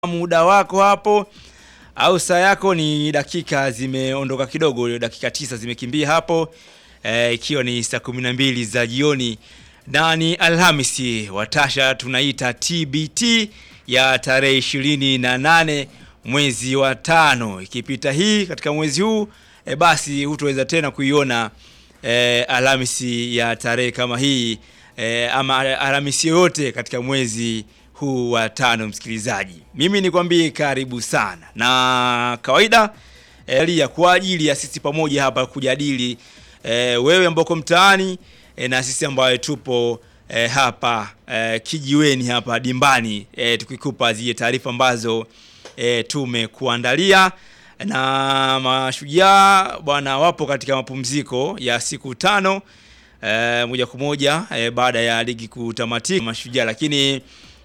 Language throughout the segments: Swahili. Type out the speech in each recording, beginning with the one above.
muda wako hapo au saa yako ni dakika zimeondoka kidogo, dakika tisa zimekimbia hapo eh, ikiwa ni saa kumi na mbili za jioni na ni Alhamisi watasha tunaita TBT ya tarehe ishirini na nane mwezi wa tano. Ikipita hii katika mwezi huu e, basi hutoweza tena kuiona e, Alhamisi ya tarehe kama hii e, ama Alhamisi yoyote katika mwezi huu wa tano. Msikilizaji, mimi nikwambie karibu sana, na kawaida e, ya kwa ajili ya sisi pamoja hapa kujadili e, wewe ambao uko mtaani e, na sisi ambayo tupo e, hapa e, kijiweni hapa dimbani e, tukikupa zile taarifa ambazo e, tumekuandalia na mashujaa bwana wapo katika mapumziko ya siku tano e, moja kwa moja e, baada ya ligi kutamatika mashujaa, lakini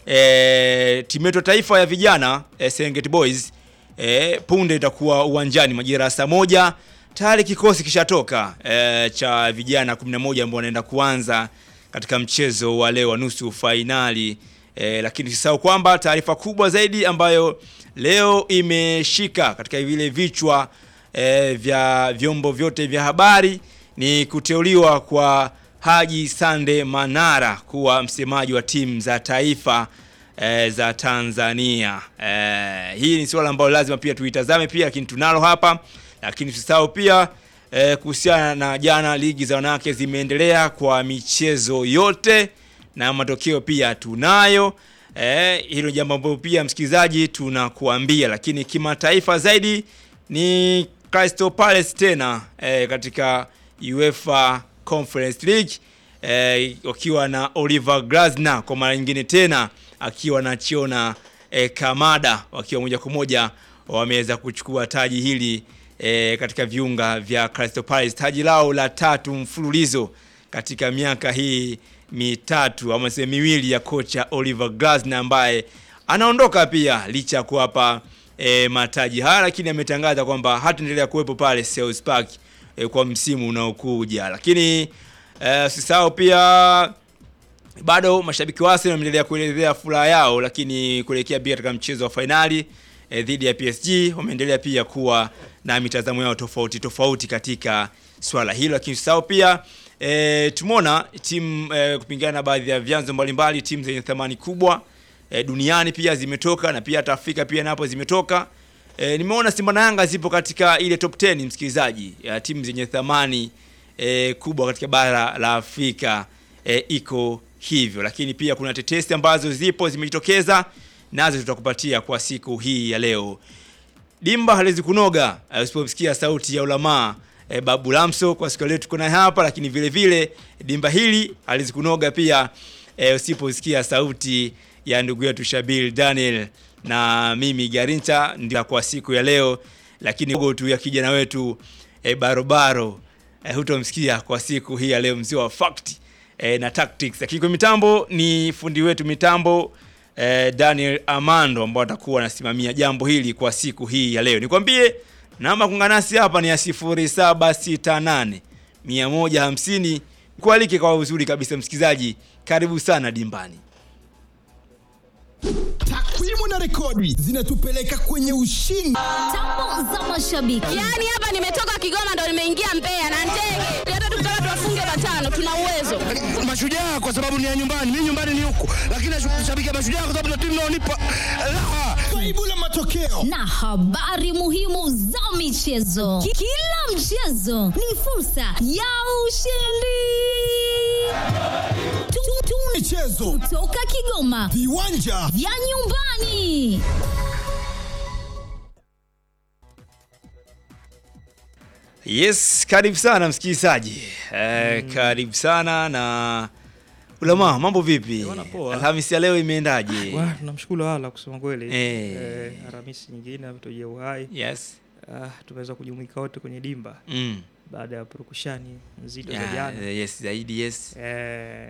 e, timu yetu taifa ya vijana e, Serengeti Boys e, punde itakuwa uwanjani majira ya saa moja. Tayari kikosi kishatoka e, cha vijana 11 ambao wanaenda kuanza katika mchezo wa leo wa nusu fainali e, lakini usisahau kwamba taarifa kubwa zaidi ambayo leo imeshika katika vile vichwa e, vya vyombo vyote vya habari ni kuteuliwa kwa Haji Sande Manara kuwa msemaji wa timu za taifa e, za Tanzania. E, hii ni suala ambalo lazima pia tuitazame pia, lakini tunalo hapa, lakini usisahau pia e, kuhusiana na jana, ligi za wanawake zimeendelea kwa michezo yote na matokeo pia tunayo. Eh, hilo jambo ambalo pia msikilizaji tunakuambia, lakini kimataifa zaidi ni Crystal Palace tena eh, katika UEFA Conference League eh, wakiwa na Oliver Glasner kwa mara nyingine tena akiwa na Chiona eh, Kamada wakiwa moja kwa moja wameweza kuchukua taji hili eh, katika viunga vya Crystal Palace, taji lao la tatu mfululizo katika miaka hii mitatu ama sehemu miwili ya kocha Oliver Glasner ambaye anaondoka pia licha ya kuwapa e, mataji haya, lakini ametangaza kwamba hataendelea kuwepo pale Selhurst Park e, kwa msimu unaokuja. Lakini usisahau e, pia bado mashabiki wa Arsenal wameendelea kuelezea furaha yao, lakini kuelekea pia katika mchezo wa fainali e, dhidi ya PSG wameendelea pia kuwa na mitazamo yao tofauti tofauti katika swala hilo, lakini usisahau pia E, tumeona timu e, kupingana na baadhi ya vyanzo mbalimbali, timu zenye thamani kubwa e, duniani pia zimetoka na pia hata Afrika pia napo zimetoka. E, nimeona Simba na Yanga zipo katika ile top 10 msikilizaji, ya timu zenye thamani e, kubwa katika bara la Afrika e, iko hivyo, lakini pia kuna tetesi ambazo zipo zimejitokeza, nazo tutakupatia kwa siku hii ya leo. Dimba haliwezi kunoga usipomsikia sauti ya ulamaa E, Babu Lamso kwa siku leo tuko naye hapa, lakini vile vile dimba hili alizikunoga pia e, usiposikia sauti ya ndugu yetu Shabil Daniel na mimi Garincha ndio kwa siku ya leo, lakini gogo tu ya kijana wetu e, barobaro e, hutomsikia kwa siku hii ya leo, mzee wa fact e, na tactics, lakini kwa mitambo ni fundi wetu mitambo e, Daniel Amando ambao atakuwa anasimamia jambo hili kwa siku hii ya leo. Nikwambie namba kunganasi hapa ni ya 0768 150. Kualike kwa uzuri kabisa msikizaji, karibu sana dimbani. Takwimu na rekodi zinatupeleka kwenye ushindi. Tambo za mashabiki. Yaani hapa nimetoka Kigoma ndo nimeingia Mbeya na ndege. Hata tukitaka tuwafunge matano tuna uwezo. Mashujaa kwa sababu ni ya nyumbani, mimi nyumbani ni huku, lakini nashabikia Mashujaa kwa sababu ndio timu inaonipa raha. Kaibu la matokeo na habari muhimu za michezo. Ki- Kila mchezo ni fursa ya ushindi. Tu- tu- michezo, Kutoka Kigoma viwanja vya nyumbani. Yes, karibu sana msikilizaji eh, karibu sana na Ulama, mambo vipi? Bwana, poa. Alhamisi ya leo imeendaje? Wa, tunamshukuru Allah kusema kweli. Eh. Eh, Alhamisi nyingine ametujia uhai. Yes. Ah, tumeweza kujumuika wote kwenye dimba Mm. baada ya purukushani nzito za Yeah, jana. yes, zaidi yes. Eh,